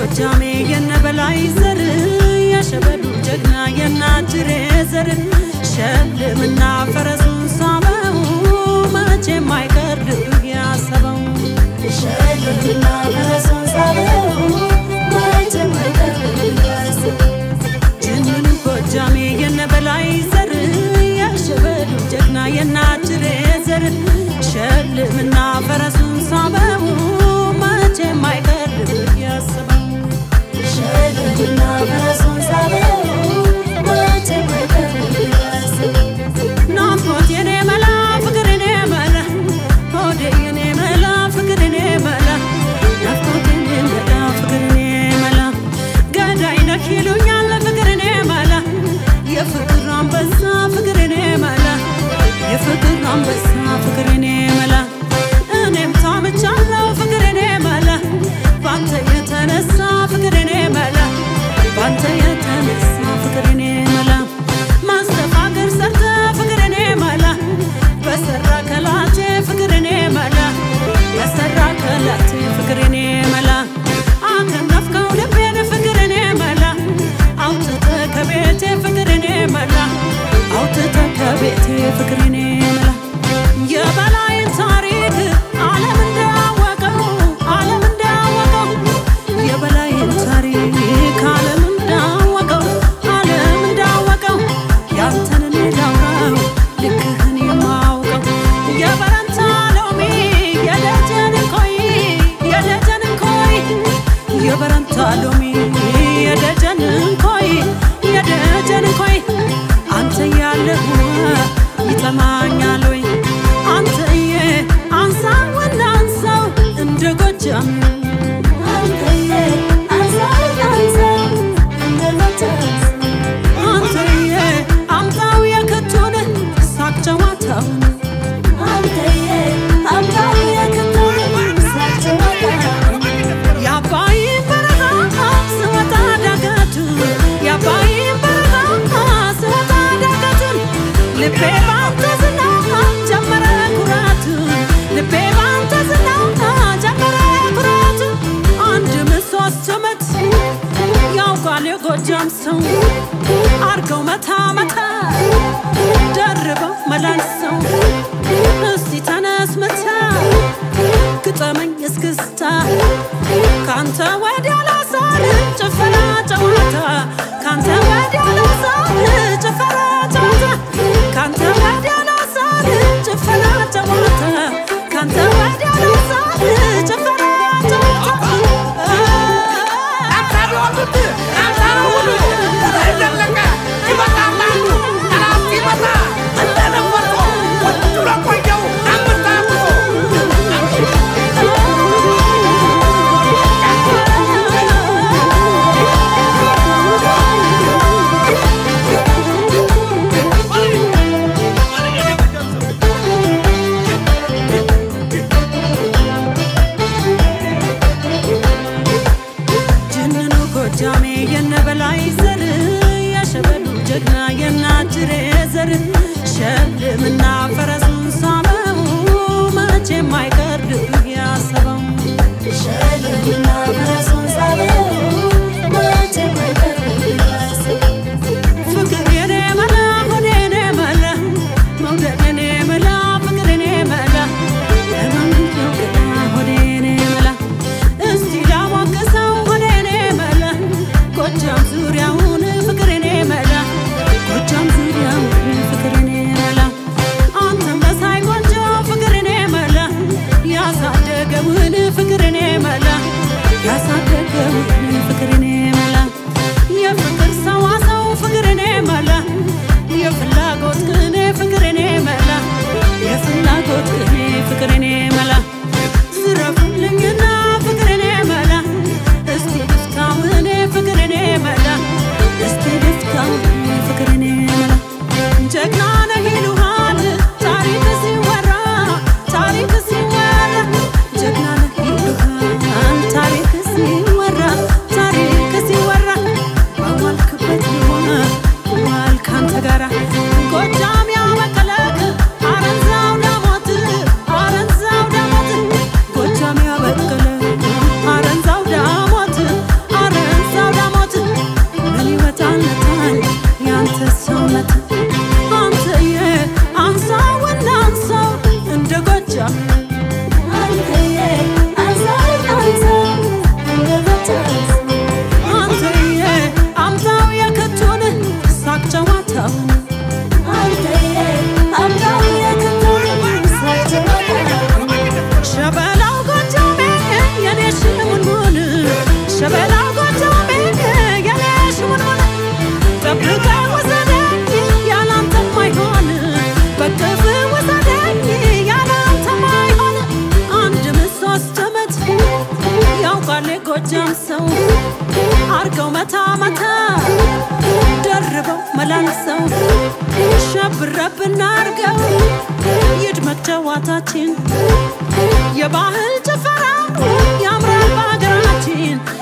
ጎጃሜ የነበላይ ዘር የሸበሉ ጀግና የናጅሬ ዘር ሸልምና ፈረሱን ሳበው መቼም አይቀር ድል ያሰበው ሸልምና ፈረሱን ሳበው መቼም አይቀር ድል ያሰበው ጅንን ጎጃሜ የነበላይ ዘር የሸበሉ ጀግና የናጅሬ ዘር ሸልምና ፈረሱን ሳበው መቼም አይቀር ድል ያሰበው ሸልምና ፈረሱን ሳበው መቼም አይቀር ድል ያሰበው ናፍቆት የኔ መላ ፍቅር የኔ መላ ሆዴ የኔ መላ ፍቅር የኔ መላ ናፍቆት የኔ መላ ፍቅር የኔ መላ ገዳይ ነህ ይሉኛል ፍቅር የኔ መላ የፍቅር አንበሳ ፍቅር የኔ መላ የፍቅር አንበሳ ፍቅር የኔ መላ እኔም ታምቻለሁ ፍቅር የኔ መላ ባንተ የተነሳ ፍቅር የኔ መላ ባንተ የተነሳ ፍቅር የኔ መላ ማስተፋገር ሰርተ ፍቅር የኔ መላ በሰራ ከላቴ ፍቅር የኔ መላ በሰራ ከላቴ ፍቅር የኔ መላ አከነፍከው ልቤን ፍቅር የኔ መላ አውጥተ ከቤቴ ፍቅር የኔ መላ አውጥተ ከቤቴ ፍቅር የኔ መላ የበላይን ታሪክ ዓለም እንዳወቀው ዓለም እንዳወቀው የበላይን ታሪክ ዓለም እንዳወቀው ዓለም እንዳወቀው ያንተን እኔ ላውራው ልክህን የማውቀው የበረንታ ሎሚ የደጀን ኮይ የደጀን ኮይ የበረንታ ሎሚ የደጀን ኮይ የደጀን ኮይ አንተ ያለህ ይጠማኛል ወይ አንተዬ አንሳውና አንሳው እንደ ጎጃም አንተዬ አንሳው አንሳው እንደ ጎጃም አንተዬ አምጣው የክቱን ሳቅ ጨዋታውን አንተዬ አምጣው የክቱን ሳቅ ጨዋታውን የአባይ በረሃ ስወጣ ዳገቱን የአባይ በረሃ ስወጣ ዳገቱን ልቤ ባንተ ዝና ጀመረ ኩራቱን ልቤ ባንተ ዝና ጀመረ ኩራቱን አንድ ምሶስት ዓመት ያውቃል የጎጃም ሰው አርገው መታ መታ ደርበው መላልሰው እስቲ ተነስ መታ ግጠመኝ እስክስታ ካንተ ወዲያ ላሳር ጭፈራ ጨዋታ ካንተ ወዲያ ላሳር ጭፈራ ጨዋታ ካንተ ወዲያ ላሳር ጭፈራ ጨዋታ ካንተ ወዲያ ላሳር ጭፈራ ጨዋታ ጅንኑ ጎጃሜ የነበላይ ዘር የሸበሉ ጀግና የናጅሬ ዘር ሸልምና ፈረሱን ሳበው መቼም አይቀር ድል ያሰበው ሸልምና ፈረሱን ሳበው መቼም አይቀር ድል ያሰበው ፍቅር የኔ መላ ሆዴ የኔ መላ መውደድ የኔ መላ ፍቅር የኔ መላ ለማንኛው ገላ ሆዴ የኔ መላ እስቲ ላሞቅሰው ሆዴ የኔ መላ ጎጃም ዙሪያውን ፍቅር የኔ መላ ጎጃም ዙሪያውን ፍቅር የኔ መላ አንተም መሳይ ቆንጆ ፍቅር የኔ መላ ያሳደገውን ፍቅር የኔ መላ ያሳ የጎጃም ሰው አርገው መታ መታ ደርበው መላልሰው ሸብረብ እናርገው ይድመቅ ጨዋታችን የባህል ጭፈራ ያምራል በሀገራችን